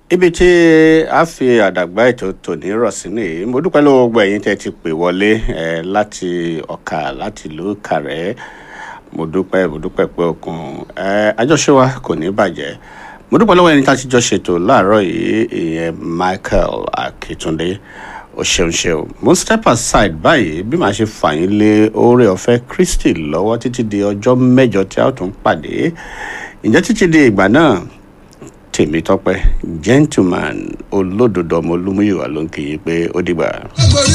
ibi tí a fi àdàgbà ètò tòní rọ̀ sí nìyí mo dúpẹ́ lọ́wọ́ gbogbo ẹ̀yin tẹ́ ti pè wọlé ẹ̀ láti ọ̀kà láti ìlú kàrẹ́ mo dúpẹ́ mo dúpẹ́ pé okun ẹ̀ àjọṣe wa kò ní bàjẹ́ mo dúpẹ́ lọ́wọ́ ẹni tá a ti jọ ṣètò láàárọ̀ yìí ìyẹn Michael Akitunde o ṣeun ṣeun mo step aside báyìí bí màá ṣe fà yín lé oore ọ̀fẹ́ Kristi lọ́wọ́ títí di ọjọ́ mẹ́jọ tí a ó tún pàdé ǹjẹ́ títí di ìgbà náà Tèmítọ́pẹ́ gentleman olódodo ọmọ olúmúyìwá ló ń kì í pé ó dìgbà. Gbogbo